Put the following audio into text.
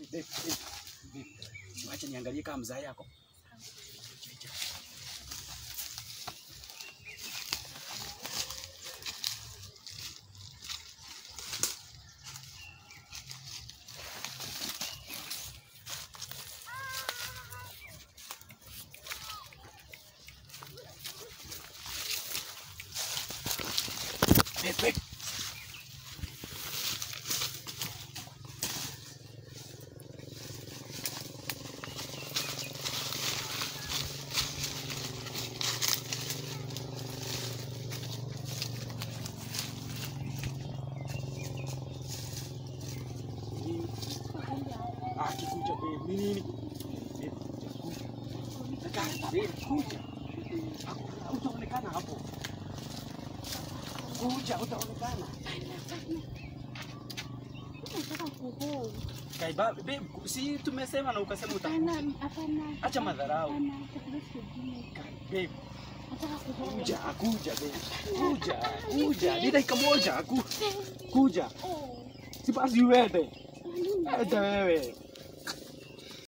babe, babe, babe. Wacha niangalie kama mzaa yako. Babe, babe. Akikuja babe, ni nini? Babe, kuja. Babe, kuja. Hakuna- Utaonekana hapo. Kuja, utaonekana. Nataka kuhuu. Kaiba, babe, si tumesema na ukasema uta. Hapana, hapana. Acha madharau. Hapana, chakula kingine. Babe, Nataka kuhuu. kuja, kuja babe. Kuja, kuja. Ni dakika moja. ku- Kuja. Oh, Si basi uende. kwa nini? Enda wewe.